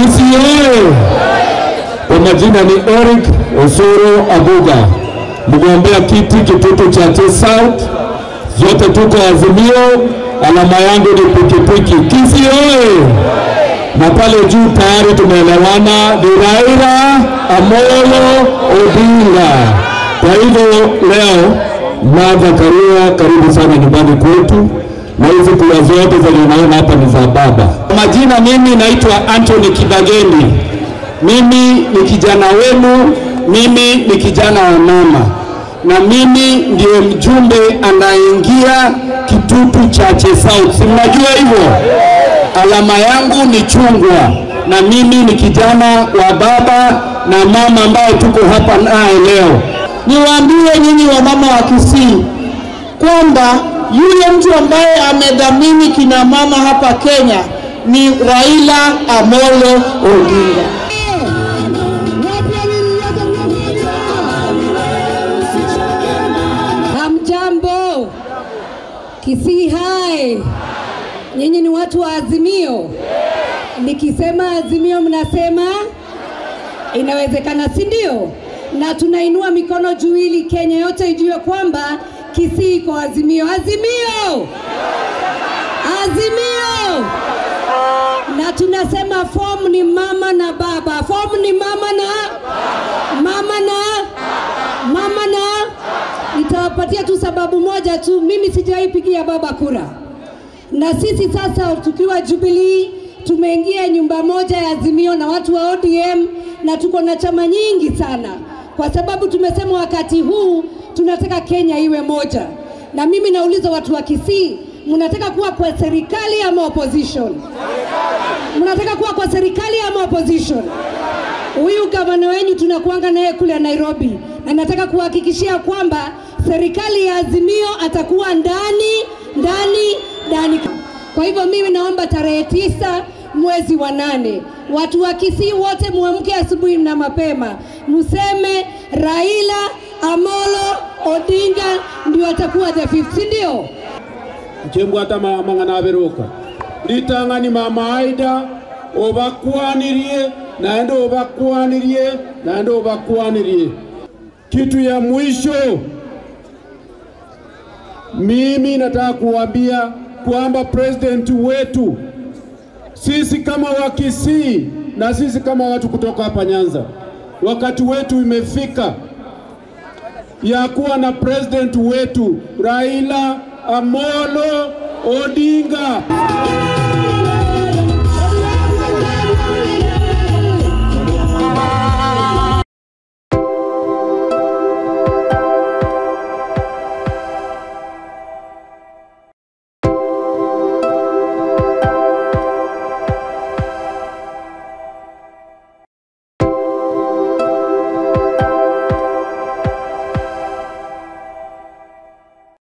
Kisii oye! Kwa majina ni Eric Osoro Abuga, mgombea kiti Kitutu Chache South. Zote tuko Azimio, alama yangu ni pikipiki. Kisii oye! Na pale juu tayari tumeelewana, ni Raila Amolo Odinga. Kwa hivyo leo Martha Karua, karibu sana nyumbani kwetu, na hizi kura zote zenye unaona hapa ni za baba. Kwa majina, mimi naitwa Anthony Kibageni. Mimi ni kijana wenu, mimi ni kijana wa mama, na mimi ndiye mjumbe anayeingia Kitutu Chache South. Si mnajua hivyo? Alama yangu ni chungwa, na mimi ni kijana wa baba na mama ambaye tuko hapa naye leo. Niwaambie nyinyi wamama wa Kisii kwamba yule mtu ambaye amedhamini kina mama hapa Kenya ni Raila Amolo Odinga. Hamjambo, Kisii hai, nyinyi ni watu wa Azimio. Nikisema Azimio mnasema inawezekana, si ndio? Na tunainua mikono juu ili Kenya yote ijue kwamba Kisii iko Azimio. Azimio, Azimio! Na tunasema fomu ni mama na baba, fomu ni mama na mama na mama na nitawapatia tu sababu moja tu, mimi sijawahi pigia baba kura, na sisi sasa tukiwa Jubilee tumeingia nyumba moja ya Azimio na watu wa ODM na tuko na chama nyingi sana, kwa sababu tumesema wakati huu tunataka Kenya iwe moja. Na mimi nauliza watu wa Kisii, mnataka kuwa kwa serikali ama opposition? Mnataka kuwa kwa serikali ama opposition? Huyu gavana wenyu tunakuanga naye kule Nairobi, na nataka kuhakikishia kwamba serikali ya Azimio atakuwa ndani ndani ndani. Kwa hivyo mimi naomba tarehe tisa mwezi wa nane watu wa Kisii wote muamke asubuhi na mapema, mseme Raila Amolo Odinga ndio atakuwa the fifth, si ndio? nchembwata mang'ana aberuka nditang'ani mama aida obakwanirie naende obakwanirie naende obakwanirie kitu ya mwisho mimi nataka kuambia kwamba president wetu sisi kama Wakisii na sisi kama watu kutoka hapa Nyanza, wakati wetu imefika ya kuwa na president wetu Raila Amolo Odinga.